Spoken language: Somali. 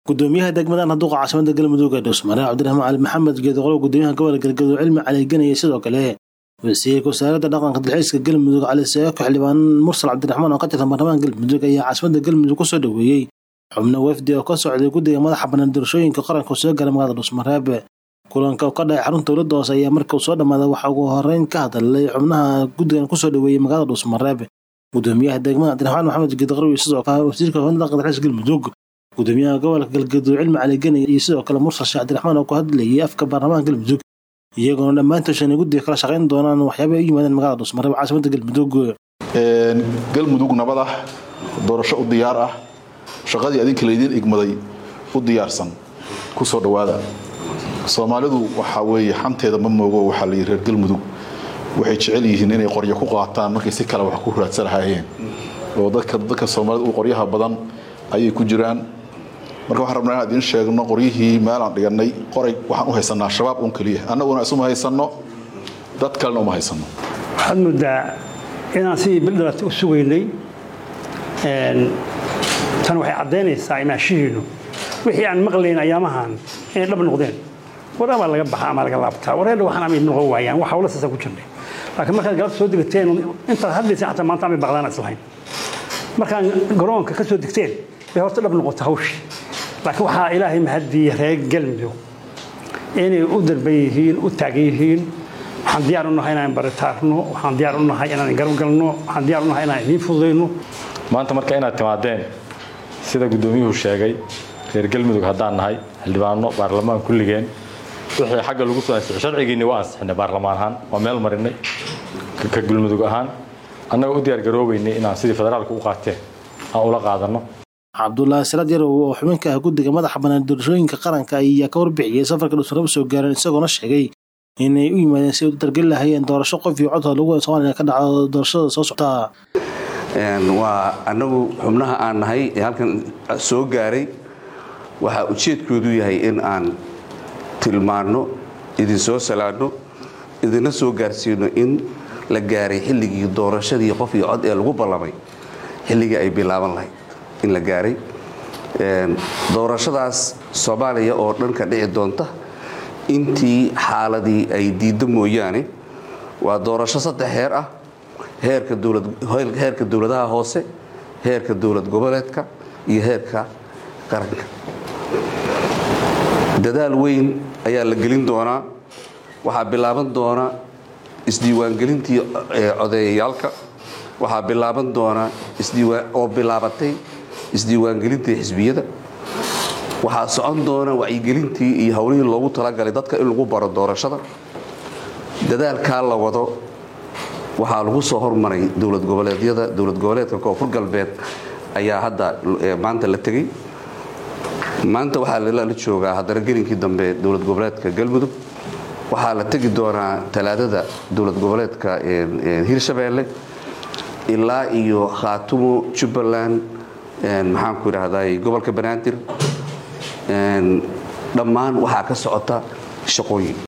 gudoomiyaha degmada naduqa caasimada galmudug ee dhuusmare cabdiraxmaan cali maxamed geedoqolo gudoomiyaha gobolka galgaduud cilmi caliganaya sidoo kale wasiirka wasaaradda dhaqanka dalxiiska galmudug cali seeko xildhibaan mursal cabdiraxmaan oo ka tirsan baarlamaanka galmudug ayaa caasimada galmudug kusoo dhoweeyey xubno wafdi oo ka socday guddiga madaxa bannaan doorashooyinka qaranka soo gala magaalada dhuusmareeb kulanka oo ka dhacay xarunta dowladda hoose ayaa markuu soo dhammaaday waxaa ugu horeyn ka hadlay xubnaha guddigan kusoo dhoweeyey magaalada dhuusmareeb gudoomiyaha degmada cabdiraxmaan maxamed geedoqolo iyo sidoo kale wasiirka wasaaradda dhaqanka dalxiiska galmudug gudoomiyaha gobolka galgaduud cilmi caliganay iyo sidoo kale mursal sheekh cabdiraxmaan oo ku hadlayay afka baarlamaanka galmudug iyagoona dhammaantood shanay guddiga kala shaqayn doonaan waxyaaba ay u yimaadeen magaalada dhuusmareeb caasimada galmudug galmudug nabad ah doorasho u diyaar ah shaqadii adinka laydiin igmaday u diyaarsan ku soo dhowaada soomaalidu waxaa weeye xanteeda ma moogo waxaa la yidhi reer galmudug waxay jecel yihiin inay qoryo ku qaataan markay si kale wax ku raadsan lahaayeen oo dadka dadka soomaalida u qoryaha badan ayay ku jiraan marka waxaan rabnaa inaan idiin sheegno qoryihii meelaan dhiganay qoray waxaan u haysanaa shabaab un keliya annaguna isuma haysanno dad kalena uma haysanno waxaad moodaa inaan sidii bildhalata u sugaynay tan waxay caddaynaysaa imaashihiinu wixii aan maqlayn ayaamahan inay dhab noqdeen war amaa laga baxa ama laga laabtaa wareedha waxaan amay noqon waayaan wax hawla saasa ku jirnay laakiin markaad galabta soo degateen intaad hadlayseen xataa maanta amay baqdaan islahayn markaan garoonka ka soo degteen bay horta dhab noqota hawshii laakiin waxaa ilaahay mahaddiiya reer galmudug inay u darban yihiin u taagan yihiin waxaan diyaar u nahay inaan baritaarno waxaan diyaar u nahay inaan garabgalno waxaan diyaar u nahay inaan idiin fududayno maanta marka inaad timaadeen sida guddoomiyuhu sheegay reer galmudug haddaan nahay xildhibaano baarlamaan kulligeen wixii xagga lagu soo ansixi sharcigiinni waa ansixinay baarlamaan ahaan waa meel marinay ka galmudug ahaan annaga u diyaargaroobaynay inaan sidii federaalka u qaateen aan ula qaadanno cabdulaahi salaad yarow oo xubinka ah guddiga madaxa bannaan doorashooyinka qaranka ayaa ka warbixiyey safarka dhuusmareeb soo gaareen isagoona sheegay inay u yimaadeen si ay u dargeli lahaayeen doorasho qof iyo codoo lagu soomaaliya ka dhaco doorashada soo socota waa annagu xubnaha aan nahay ee halkan soo gaaray waxaa ujeedkoodu yahay in aan tilmaanno idin soo salaadno idinna soo gaarsiino in la gaaray xilligii doorashadii qof iyo cod ee lagu ballamay xilligii ay bilaaban lahayd in la gaaray doorashadaas soomaaliya oo dhan ka dhici doonta intii xaaladii ay diiddo mooyaane waa doorasho saddex heer ah heerka dowladaha hoose heerka dowlad goboleedka iyo heerka qaranka dadaal weyn ayaa la gelin doonaa waxaa bilaaban doona isdiiwaangelintii codeeyayaalka waxaa bilaaban doona oo bilaabatay isdiiwaangelintii xisbiyada waxaa socon doona wacyigelintii iyo howlihii loogu talagalay dadka in lagu baro doorashada dadaalkaa la wado waxaa lagu soo hormaray dowlad goboleedyada dowlad goboleedka koonfur galbeed ayaa hadda maanta la tegey maanta waxaa la joogaa haddana gelinkii dambe dowlad goboleedka galmudug waxaa la tegi doonaa talaadada dowlad goboleedka hirshabeelle ilaa iyo khaatumo jubbaland maxaanku idhaahday gobolka banaadir dhammaan waxaa ka socota shaqooyin